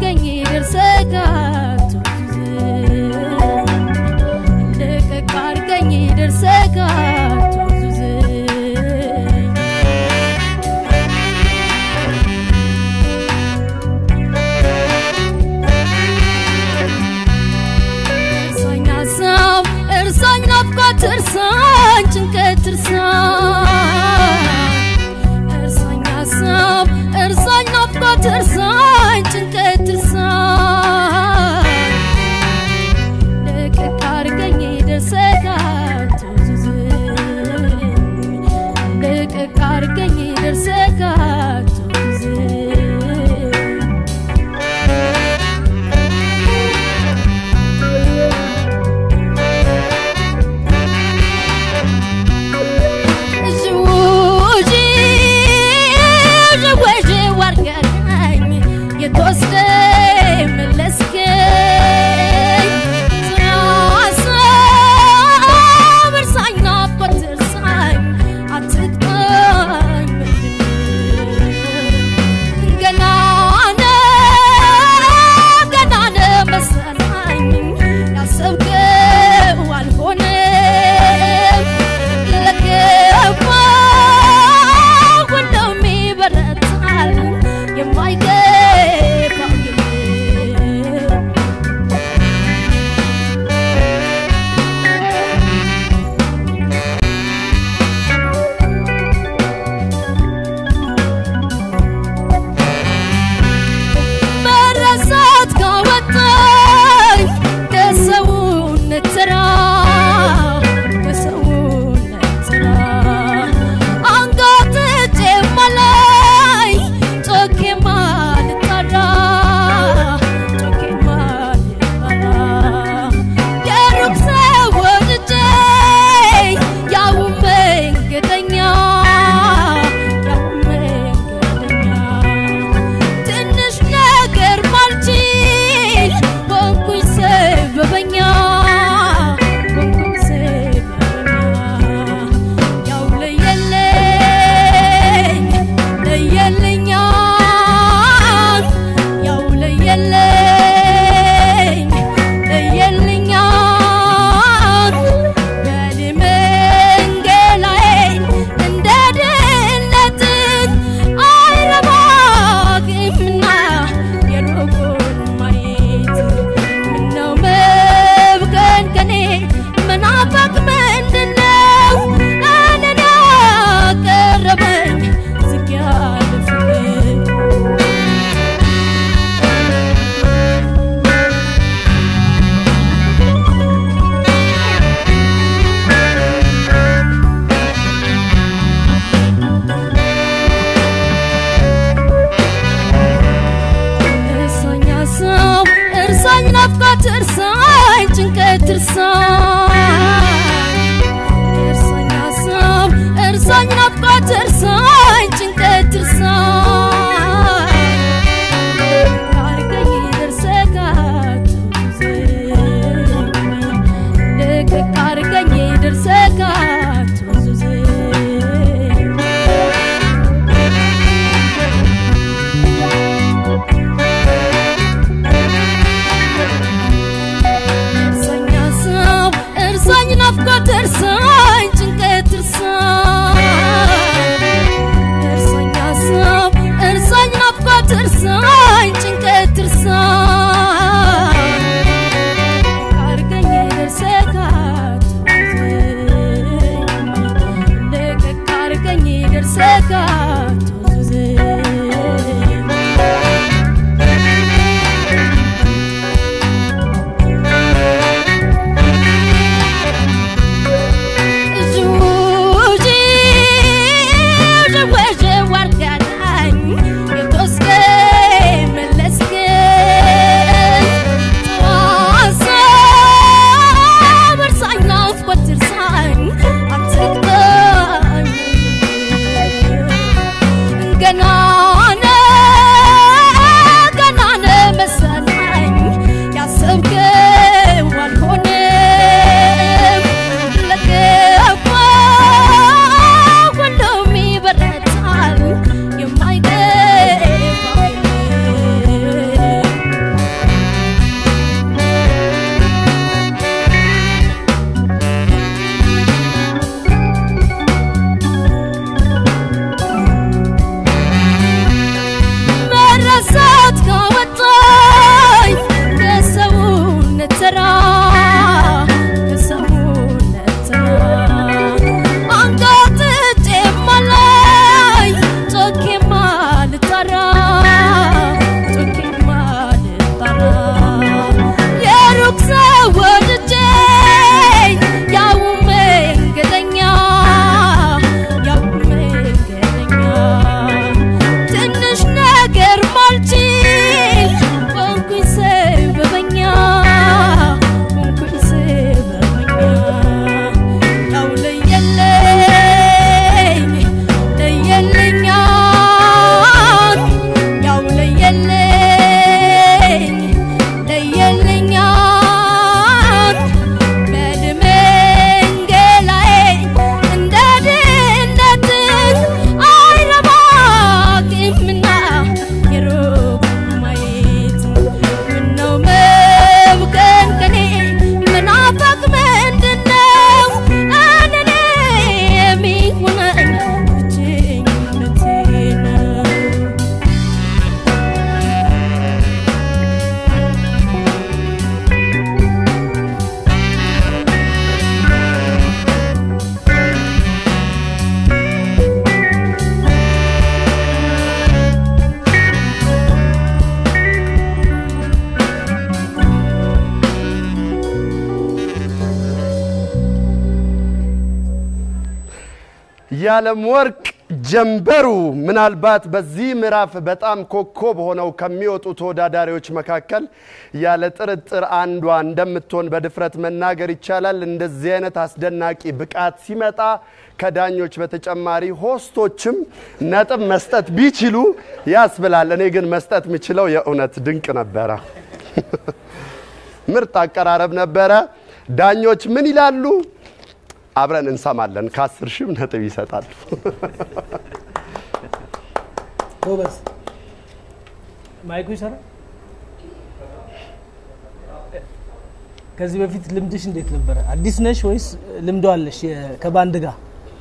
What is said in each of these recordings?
አርገኝ ደርሰጋቱ ልቅቅ አርገኝ ደርሰጋቱ እርሳኝ ሀሳብ እርሳኝ ናፍቆት እርሳኝ ጭንቀት እርሳኝ እርሳኝ ሀሳብ እርሳኝ ናፍቆት እርሳኝ ጭንቀት እርሳኝ ልቅቅ አርገኝ ደርሰጋቱ ልቅቅ አርገኝ ደርሰጋቱ ያሰብከው አልሆነም ለገባ ሁሉም ይበረታል የማይገባው የለም መረሳት ካወጣኝ ከሰውነት ተራ ከሰውነት ተራ አንጋጥጬ ማላይ ጮኬ ማልጠራ ጮኬ ማልጠራ የሩቅ ሰው ወድጄ ያው መንገደኛ ያው መንገደኛ ትንሽ ነገር ማልችል ሆንኩኝ ሰበበኛ ሆንኩኝ ሰበበኛ ያው ለየለኝ ለየለኛ ያው ለየለኝ ለየለኛ በኔ መንገላዬን እንደ ድህነትን አይረባግምና የሩቁን ማየት ምነው መብከንከኔ መናፈቅ ምንድነው እኔን ያቀረበኝ ዝግ ያለ ፍቅር እርሳኝ ሀሳብ እርሳኝ ናፍቆት እርሳኝ ጭንቀት እርሳኝ እርሳኝ ሀሳብ እርሳኝ ናፍቆት እርሳኝ ጭንቀት እርሳኝ አርገኝ ደርሰጋቱ ልቅቅ አርገኝ ደርሰጋቱ እርሳኝ ሀሳብ እርሳኝ ናፍቆት እርሳኝ ጭንቀት እርሳኝ እርሳኝ ሀሳብ እርሳኝ ናፍቆት እርሳኝ ጭንቀት እርሳኝ አርገኝ ደርሰጋቱ ልቅቅ አርገኝ ደርሰጋቱ ዙ የዓለም ወርቅ ጀንበሩ ምናልባት በዚህ ምዕራፍ በጣም ኮከብ ሆነው ከሚወጡ ተወዳዳሪዎች መካከል ያለ ጥርጥር አንዷ እንደምትሆን በድፍረት መናገር ይቻላል። እንደዚህ አይነት አስደናቂ ብቃት ሲመጣ ከዳኞች በተጨማሪ ሆስቶችም ነጥብ መስጠት ቢችሉ ያስብላል። እኔ ግን መስጠት የምችለው የእውነት ድንቅ ነበረ። ምርጥ አቀራረብ ነበረ። ዳኞች ምን ይላሉ? አብረን እንሰማለን። ከአስር ሺህም ነጥብ ይሰጣሉ። ጎበዝ። ማይኩ ይሰራል። ከዚህ በፊት ልምድሽ እንዴት ነበረ? አዲስ ነሽ ወይስ ልምዶ አለሽ የ- ከባንድ ጋር?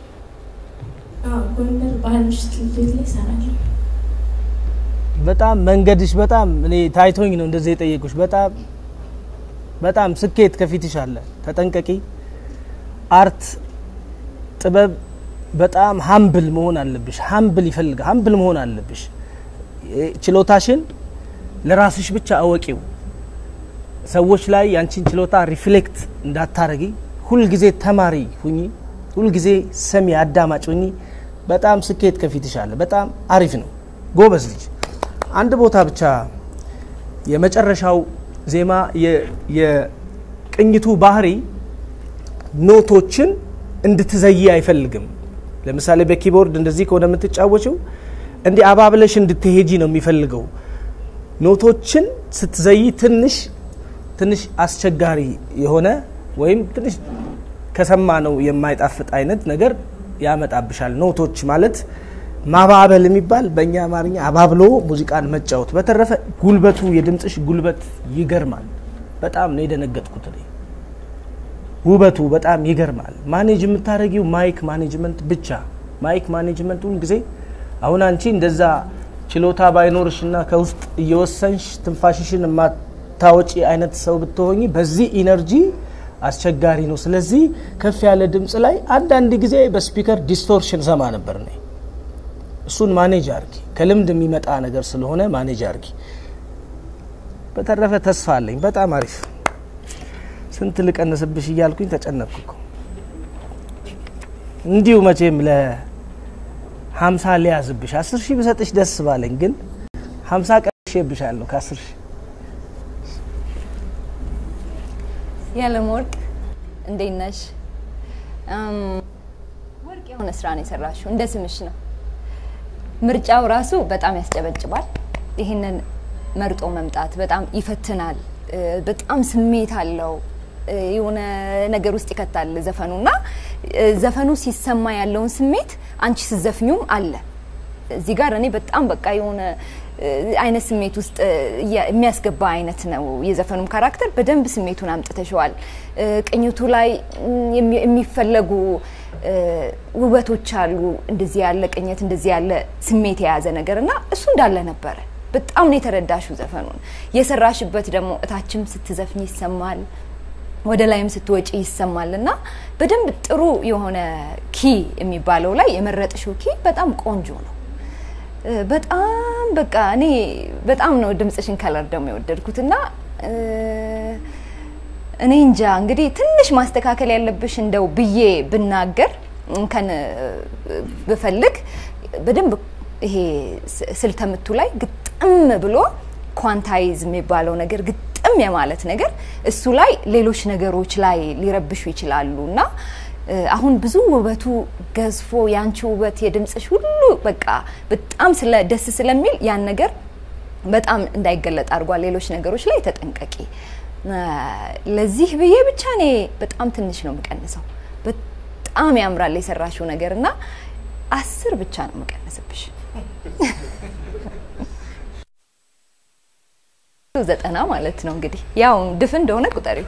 ጎንደር ባህል ምሽት ልቤት ላይ እሰራለሁ። በጣም መንገድሽ በጣም እኔ ታይቶኝ ነው እንደዚህ የጠየቁሽ። በጣም በጣም ስኬት ከፊትሽ አለ። ተጠንቀቂ። አርት ጥበብ በጣም ሀምብል መሆን አለብሽ። ሀምብል ይፈልጋል። ሀምብል መሆን አለብሽ። እ- ችሎታሽን ለራስሽ ብቻ አወቂው። ሰዎች ላይ ያንቺን ችሎታ ሪፍሌክት እንዳታረጊ። ሁልጊዜ ተማሪ ሁኚ። ሁልጊዜ ሰሚ አዳማጭ ሁኚ። በጣም ስኬት ከፊትሽ አለ። በጣም አሪፍ ነው። ጎበዝ ልጅ። አንድ ቦታ ብቻ የመጨረሻው ዜማ የ- የቅኝቱ ባህሪ ኖቶችን እንድትዘይ አይፈልግም። ለምሳሌ በኪቦርድ እንደዚህ ከሆነ የምትጫወችው እንዲህ አባብለሽ እንድትሄጂ ነው የሚፈልገው። ኖቶችን ስትዘይ ትንሽ ትንሽ አስቸጋሪ የሆነ ወይም ትንሽ ከሰማ ነው የማይጣፍጥ አይነት ነገር ያመጣብሻል። ኖቶች ማለት ማባበል የሚባል በእኛ አማርኛ አባብሎ ሙዚቃን መጫወት። በተረፈ ጉልበቱ የድምፅሽ ጉልበት ይገርማል። በጣም ነው የደነገጥኩት እኔ። ውበቱ በጣም ይገርማል። ማኔጅ የምታደርጊው ማይክ ማኔጅመንት ብቻ ማይክ ማኔጅመንት ሁል ጊዜ አሁን አንቺ እንደዛ ችሎታ ባይኖርሽና ከውስጥ እየወሰንሽ ትንፋሽሽን የማታወጪ አይነት ሰው ብትሆኚ በዚህ ኢነርጂ አስቸጋሪ ነው። ስለዚህ ከፍ ያለ ድምፅ ላይ አንዳንድ ጊዜ በስፒከር ዲስቶርሽን ሰማ ነበር እኔ። እሱን ማኔጅ አርጊ። ከልምድ የሚመጣ ነገር ስለሆነ ማኔጅ አርጊ። በተረፈ ተስፋ አለኝ። በጣም አሪፍ ስንት ልቀንስብሽ እያልኩኝ ተጨነቅኩ እኮ። እንዲሁ መቼም ለሀምሳ ሊያዝብሽ አስር ሺህ ብሰጥሽ ደስ ባለኝ፣ ግን ሀምሳ ቀንሼብሻለሁ ከአስር ሺህ የዓለም ወርቅ እንዴት ነሽ? እም፣ ወርቅ የሆነ ስራ ነው የሰራሽው። እንደ ስምሽ ነው። ምርጫው ራሱ በጣም ያስጨበጭባል። ይህንን መርጦ መምጣት በጣም ይፈትናል። እ፣ በጣም ስሜት አለው። እ፣ የሆነ ነገር ውስጥ ይከታል ዘፈኑ እና እ፣ ዘፈኑ ሲሰማ ያለውን ስሜት አንቺ ስትዘፍኙም አለ እዚህ ጋር እኔ በጣም በቃ የሆነ እ፣ አይነት ስሜት ውስጥ እ፣ እያ- የሚያስገባ አይነት ነው። የዘፈኑም ካራክተር በደንብ ስሜቱን አምጥተሸዋል። እ፣ ቅኝቱ ላይ እም፣ የሚ- የሚፈለጉ እ፣ ውበቶች አሉ። እንደዚህ ያለ ቅኝት፣ እንደዚህ ያለ ስሜት የያዘ ነገር እና እሱ እንዳለ ነበረ። በጣም ነው የተረዳሽው ዘፈኑን። የሰራሽበት ደግሞ እታችም ስትዘፍኝ ይሰማል ወደ ላይም ስትወጪ ይሰማል እና በደንብ ጥሩ የሆነ ኪ የሚባለው ላይ የመረጥሽው ኪ በጣም ቆንጆ ነው። እ፣ በጣም በቃ እኔ በጣም ነው ድምፅሽን ከለር ደግሞ የወደድኩት እና እ፣ እኔ እንጃ እንግዲህ ትንሽ ማስተካከል ያለብሽ እንደው ብዬ ብናገር እንከን እ፣ ብፈልግ በደንብ ይሄ ስ- ስልተምቱ ላይ ግጥም ብሎ ኳንታይዝ የሚባለው ነገር ግጥም የማለት ነገር እሱ ላይ ሌሎች ነገሮች ላይ ሊረብሹ ይችላሉ እና እ፣ አሁን ብዙ ውበቱ ገዝፎ ያንቺ ውበት የድምፅሽ ሁሉ በቃ በጣም ስለ ደስ ስለሚል ያን ነገር በጣም እንዳይገለጥ አድርጓል። ሌሎች ነገሮች ላይ ተጠንቀቂ። እ፣ ለዚህ ብዬ ብቻ እኔ በጣም ትንሽ ነው የምቀንሰው። በጣም ያምራል የሰራሽው ነገር እና አስር ብቻ ነው የምቀንስብሽ። ዘጠና ማለት ነው እንግዲህ ያው ድፍን እንደሆነ ቁጠሪው።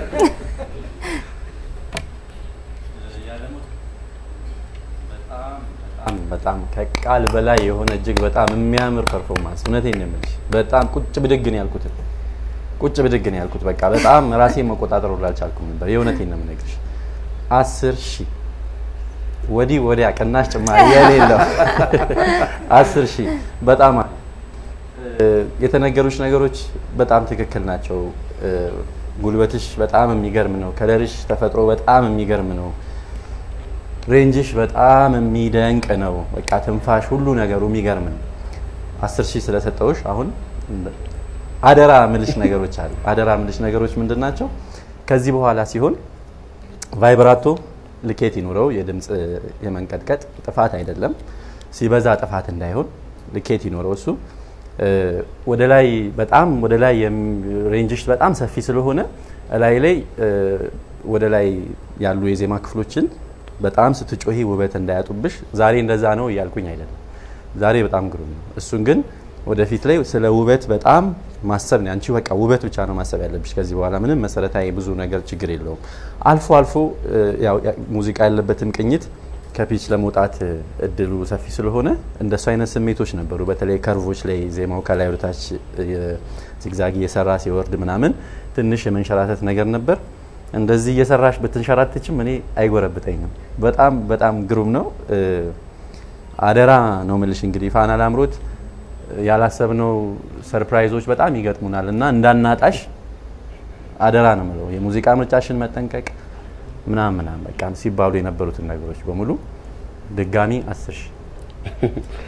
በጣም በጣም ከቃል በላይ የሆነ እጅግ በጣም የሚያምር ፐርፎርማንስ። እውነቴን ነው የምልሽ። በጣም ቁጭ ብድግ ነው ያልኩት፣ ቁጭ ብድግ ነው ያልኩት። በቃ በጣም ራሴን መቆጣጠር ሁላ አልቻልኩም ነበር። የእውነቴን ነው የምነግርሽ። አስር ሺህ ወዲህ ወዲያ ቅናሽ ጭማሪ የሌለው አስር ሺህ በጣም አሪፍ። እ፣ የተነገሩሽ ነገሮች በጣም ትክክል ናቸው። እ፣ ጉልበትሽ በጣም የሚገርም ነው። ከለርሽ ተፈጥሮ በጣም የሚገርም ነው። ሬንጅሽ በጣም የሚደንቅ ነው። በቃ ትንፋሽ፣ ሁሉ ነገሩ የሚገርም ነው። አስር ሺህ ስለሰጠውሽ አሁን አደራ ምልሽ ነገሮች አሉ። አደራ ምልሽ ነገሮች ምንድን ናቸው? ከዚህ በኋላ ሲሆን ቫይብራቶ ልኬት ይኑረው። የድምፅ የመንቀጥቀጥ ጥፋት አይደለም፣ ሲበዛ ጥፋት እንዳይሆን ልኬት ይኑረው። እሱ እ፣ ወደ ላይ በጣም ወደ ላይ የም- ሬንጅሽ በጣም ሰፊ ስለሆነ ላይ ላይ እ፣ ወደ ላይ ያሉ የዜማ ክፍሎችን በጣም ስትጮሂ ውበት እንዳያጡብሽ። ዛሬ እንደዛ ነው እያልኩኝ አይደለም። ዛሬ በጣም ግሩም ነው። እሱን ግን ወደፊት ላይ ስለ ውበት በጣም ማሰብ ነው። አንቺ በቃ ውበት ብቻ ነው ማሰብ ያለብሽ ከዚህ በኋላ ምንም መሰረታዊ ብዙ ነገር ችግር የለውም። አልፎ አልፎ እ፣ ያው ያ- ሙዚቃ ያለበትም ቅኝት ከፒች ለመውጣት እ፣ እድሉ ሰፊ ስለሆነ እንደሱ አይነት ስሜቶች ነበሩ። በተለይ ከርቮች ላይ ዜማው ከላይ ወደታች ዚግዛግ እየሰራ ሲወርድ ምናምን ትንሽ የመንሸራተት ነገር ነበር። እንደዚህ እየሰራሽ ብትንሸራተችም እኔ አይጎረብጠኝም። በጣም በጣም ግሩም ነው። እ፣ አደራ ነው ምልሽ እንግዲህ ፋና ላምሮት ያላሰብነው ሰርፕራይዞች በጣም ይገጥሙናል እና እንዳናጣሽ አደራ ነው ምለው። የሙዚቃ ምርጫሽን መጠንቀቅ ምናምን ምናምን በቃ ሲባሉ የነበሩትን ነገሮች በሙሉ ድጋሚ አስር ሺህ